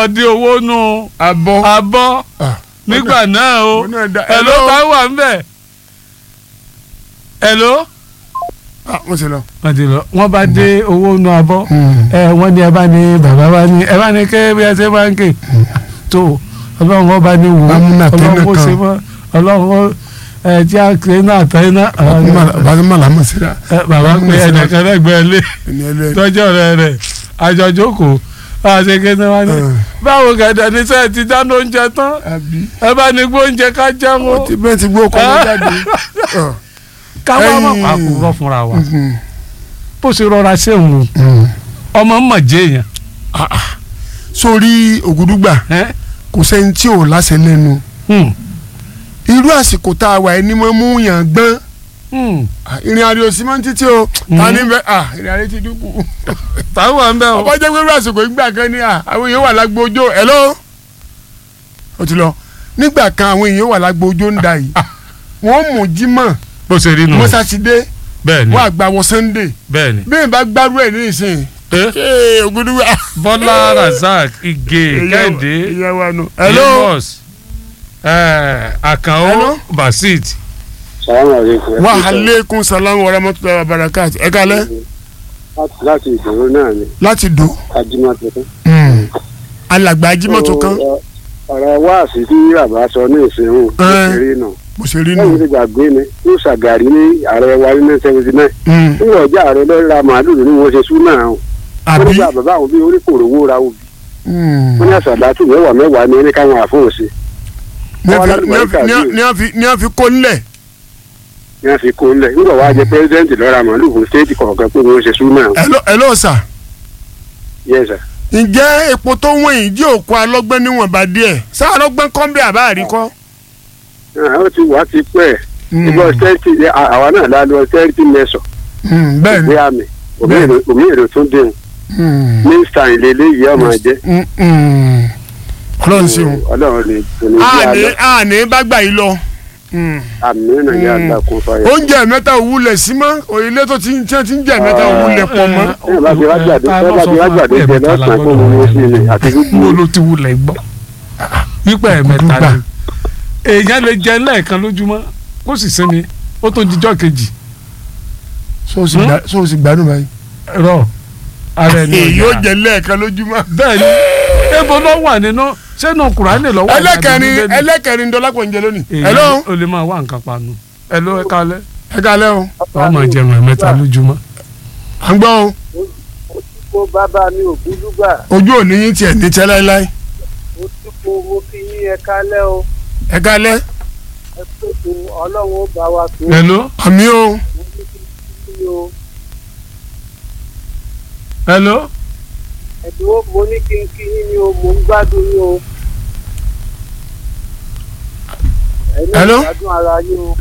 ọdí owó nù abọ́ abọ́ Ah, nígbà náà o ó náà da- ẹ̀ló hello? bá wà ń bẹ̀ ẹ̀ló. ah, wọ́n ti lọ. wọ́n ti lọ wọ́n bá dé owó nù abọ́ ẹ wọ́n ní ẹ bá ní bàbá bá ní ẹ bá ní ké bí ẹ ṣe bá ń ké tó ọlọ́run wọn bá ní wò ó Bámúnà tẹ́lẹ̀ ọlọ́run ó kan. ṣe mọ́ ọlọ́run ó ẹ tí a ké náà tẹ́ náà bàbá màlá mọ̀ síra ẹ, bàbá pé ẹnìkan lẹ́gbẹ̀ẹ́ lé ẹni ẹlẹ́ni. tọ́jọ́ rẹ rẹ̀ àjọjókòó àṣẹ kéde wá ní. Ah. báwo gàdá ní sẹ́ẹ̀ ti dáná oúnjẹ tán àbí ẹ bá ní gbóúnjẹ ká jẹun o ti bẹ́ẹ̀ ti gbó kọ́ wọn jáde. Ah, káwá má ẹ̀yin- pa àkùrọ̀ fúnra wa mhm, bó ṣe rọra ṣéun mhm. ọmọ mọ̀ jẹ́ èèyàn. Ah, ah. sórí ògùdùgbà ẹ́? kò sẹ́ni tí ò láṣẹ lẹ́nu Hmm. irú àsìkò tá a wà ẹni mọ́ mú yàn gbọ́n Hmm. Ah, ìrìn àrè òsì máa ń títí o ta ní bẹ́ẹ̀ ah ìrìn àrè ti dínkù. táwọn à ń bẹ̀ o. ọba jẹ́ pé irú àsìkò ìgbà kan ní à àwọn èèyàn wà lágbo ojó hello ó ti lọ nígbà kan àwọn èèyàn wà lágbo ojó ń da yìí wọ́n mú jímọ̀ bó ṣe rí nù. mọ́ sátidé bẹ́ẹ̀ ni wọ́n àgbà wọ sunday bẹ́ẹ̀ ni. bí n bá gbárù ẹ̀ ní ìsìn Eh? ee ògùdùgbà. bọ́lá razak ige kẹ́hìndé ìyá wa nù. hello amos eh, àkànó Hello? basit. sàlámù àlékún. wa aleykum salaam wa rahmatulahi wa barakati ẹ kalẹ láti ìdòwò náà ni láti do ajímọ̀ tuntun. alàgbà ajímọ̀tò kan ọ̀rọ̀ wáàsí tí bàbá sọ ní ìsìnkú Eh. òṣèré náà. bó ṣe rí lẹ́yìn nù. tí gbàgbé ni ó ṣàgàrí ní ààrẹ wa ní nineteen seventy nine. Mm. nígbà ọjà ààrẹ lọ́ọ́ ra màálù ní wọ́n ṣe súnà àwọn. wọ́n àbí nígbà bàbá àwọn bíi orí kòrò owó ra òbí. Mm. wọ́n ní àṣàdátù mẹ́wàá mẹ́wàá ní ẹni káwọn àfọ̀ọ́sẹ̀. ní a Wọ́n fi- alálùbáríkà ní a fi- ní a- yìí. ní a fi ní a fi kó nílẹ̀. ní wọ́n fi kó lẹ̀ nígbà wàá jẹ pẹ́sidẹ́ǹtì lọ́ọ́ ra màálù fún stéètì kọ̀ọ̀kan pé wọ́n ṣe súnà àwọn. Hello- hello sà yẹ́sà. ǹjẹ́ epo tó wọ̀n yìí jí òkú alọ́gbọ́n níwọ̀nba díẹ̀ sáà alọ́gbọ́n kọ́ bí àbá àríkọ́. ó ti wá ti pẹ́ ìbọn stéètì àwa náà lálọ́ stéètì mẹ́sàn. Mm, bẹ́ẹ̀ ni. ìgbé àmì omi èrò tún dẹ̀hùn Mm. ní stein lélẹ́yìí ọmọ jẹ́. Mm, mm. ọlọ́run sí wọn. ọlọ́run ni kò ní bí àní alọ́ àní bá gbà yìí lọ. Mm. àmì náà yà Mm. á kún fáyà. oúnjẹ mẹ́ta òwúlẹ̀ sí mọ́ òyìnlẹ̀ tó ti ń tí wọ́n ti ń jẹ mẹ́ta òwúlẹ̀ pọ̀ mọ́. ẹ bá ti wá gbàdé ẹ bá ti wá gbàdé jẹ lọ́sàn-án kó mo wọ́n sí ni àti mo gbogbo ló ti wulẹ̀ gbọ́ wípé ẹ̀mẹ́ta Ògùdùgbà. ni èèyàn lè jẹ lẹ́ẹ̀kan lójúmọ́ kó sì sinmi ó tó dijọ́ kejì so o sì gbà- so o sì gbádùn báyìí. rọ ara ẹni èyí ọjà. ó jẹ lẹ́ẹ̀kan lójúmọ́. bẹ́ẹ̀ ni ebo ló wà nínú sẹ́nu kùránì lọ́wọ́ ẹlẹ́kẹrin ẹlẹ́kẹrin dọ́lápọ̀ ń jẹ lónìí. hello o lè máa wá nǹkan panu hello ẹ kálẹ́ ẹ kalẹ́ o. ọ máa jẹun ẹ̀mẹ́ta lójúmọ́. à ń gbọ́ o kó bàbá mi ò búdú gbà ojú òní yín tiẹ̀ ní tẹ́ láéláé. ó ti kó mo fi yín ẹ kálẹ̀ o ẹ kalẹ́ ẹ pèsè ọlọ́run ó bá wa tó hello àmì o. kí o hello ẹ̀dínwó mo ní kí n kí yín ni o mo ń gbádùn yín o. ẹ̀yin Hello? ìgbádùn ara yín o.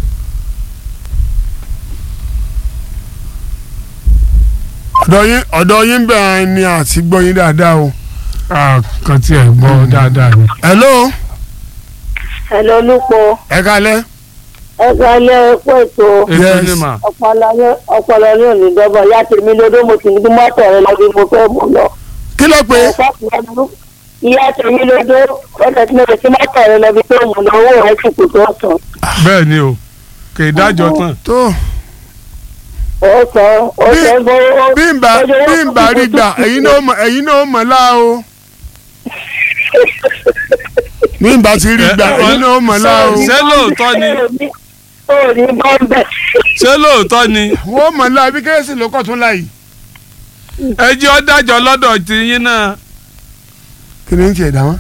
ọ̀dọ̀ yín ọ̀dọ̀ yín bẹ́ẹ̀ ni àti gbọ́ yín dáadáa o. kan tí ẹ gbọ́ dáadáa ni. hello Hello Olúpo ẹ kalẹ́. ẹ kalẹ̀ ẹ̀kọ́ ètò ètò Yes. ní mà ọpọlọ ní- ọpọlọ ní òní dọ́gbọ̀n ìyá tèmi lódó mo sì ní kí mọ́tò rẹ lọ bí mo fẹ́ mú lọ. kí ló pé ìyá tèmi lódó ọ̀sẹ̀ tí mo lè fi mọ́tò rẹ lọ bí tó mú lọ owó rẹ sì kù tó sàn. bẹ́ẹ̀ ni o kì í dájọ́ tán tó ó sọ ó Bí- sọ gbọ́ bí n bá bí n bá rí gbà ẹ̀yin náà mọ̀ ẹ̀yin náà mọ̀ láà o. bí n bá ti rí gbà ẹ̀yin náà mọ̀ láà o. ṣé lóòótọ́ ni ó ní bọ́ńbẹ́. ṣé lóòótọ́ ni wọ́n mọ̀ láà bí kérésì ló kọ̀ tún láyìí. ẹ jẹ́ ọ́ dájọ́ lọ́dọ̀ tiyín náà. kí ni ń tiẹ̀ dá wọn.